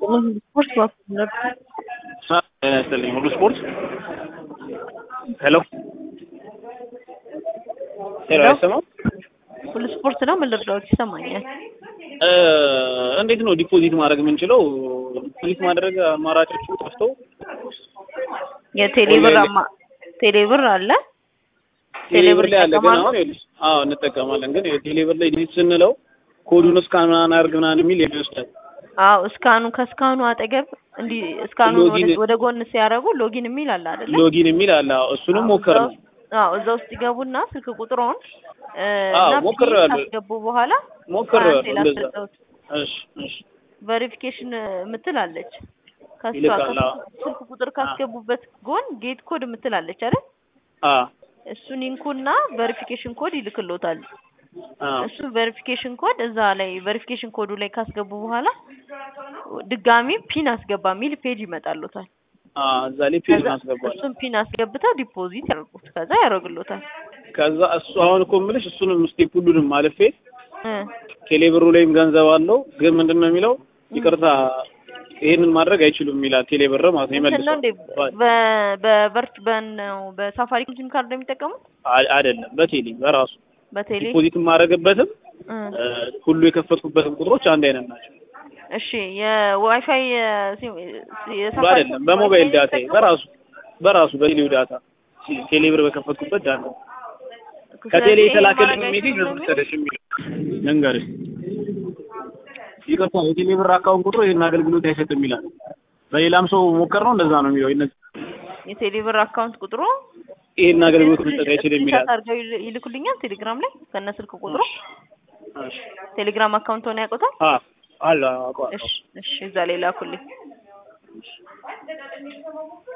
ስፖርት ባኩነት ያስጥልኝ ሁሉ ስፖርት ሄሎ ሄሎ አይሰማም ሁሉ ስፖርት ነው። ምን ልርዳዎት? ይሰማኛል። እንዴት ነው ዲፖዚት ማድረግ የምንችለው? ዲፖዚት ማድረግ አማራጮቹ ጠፍተው የቴሌብር አማ ቴሌብር አለ። ቴሌብር ላይ አለ ግን ይጠቀማሉ? አሁን ይኸውልሽ፣ አዎ እንጠቀማለን። ግን የቴሌብር ላይ ዲጂት ስንለው ኮዱን እስካን ምናምን አድርግ ምናምን የሚል ይወስዳል። አዎ እስካኑ ከስካኑ አጠገብ እንዲህ እስካኑ ሎጊን- ወደ ጎን ሲያደርጉ ሎጊን የሚል አለ አይደለ? ሎጊን የሚል አለ። አዎ እሱንም ሞከር ነው። አዎ እዛ ውስጥ ይገቡና ስልክ ቁጥሮን እ፣ አዎ እና ሞክሬዋለሁ። ፒን ካስገቡ በኋላ ሞክሬዋለሁ አንዴ እንደዛ። ላስረዳዎት። እሺ እሺ ቬሪፊኬሽን የምትል አለች። ከሷ ይልካል፣ አዎ። ከስልክ ስልክ ቁጥር ካስገቡበት ጎን ጌት ኮድ የምትል አለች አይደል? አ እሱን ይንኩና ቬሪፊኬሽን ኮድ ይልክሎታል። አ እሱ ቬሪፊኬሽን ኮድ እዛ ላይ ቬሪፊኬሽን ኮዱ ላይ ካስገቡ በኋላ ድጋሚ ፒን አስገባ የሚል ፔጅ ይመጣሎታል። አ እዛ ላይ ፔጅ ከዛ ማስገባል። እሱን ፒን አስገብተው ዲፖዚት ያደርጉት ከዛ ያደርግሎታል። ከዛ እሱ አሁን እኮ የምልሽ እሱንም ስቴፕ ሁሉንም አልፌ እ ቴሌብሩ ላይም ገንዘብ አለው ግን ምንድን ነው የሚለው ይቅርታ ይሄንን ማድረግ አይችሉም ይላል። ቴሌብር ማለት ነው እንትን ነው ይመልሰው እንዴ በ- በቨርት በነው በሳፋሪኮም ሲም ካርድ ነው የሚጠቀሙት አ- አይደለም በቴሌ በራሱ በቴሌ ዲፖዚት የማደርግበትም እ እ፣ ሁሉ የከፈትኩበትም ቁጥሮች አንድ አይነት ናቸው። እሺ የዋይፋይ የሲም- የሳፋሪኮም አይደለም በሞባይል ዋይፋይ ነው ዳታ የሚጠቀሙት? በራሱ በራሱ በቴሌው ዳታ ቴሌብር በከፈትኩበት ዳታ ከቴሌ ስለዚህ ይሄን የተላከልኝ ማድረግ ሜሴጅ አይችሉም ነው ነው መሰለሽ የሚለው ልንገርሽ። ይቅርታ የቴሌብር አካውንት ቁጥሩ ይህን አገልግሎት አይሰጥም ይላል። በሌላም ሰው ሞከር ነው እንደዛ ነው የሚለው ይነ- የቴሌብር አካውንት ቁጥሩ ይህን አገልግሎት መስጠት አይችልም ይላል። ስክሪንሾት አድርገው ይል- ይልኩልኛል ቴሌግራም ላይ ከነ ስልክ ቁጥሩ እሺ። ቴሌግራም አካውንት ሆነ ያውቁታል። አ አለ አውቀዋለሁ። እሺ እሺ እዛ ላይ ላኩልኝ።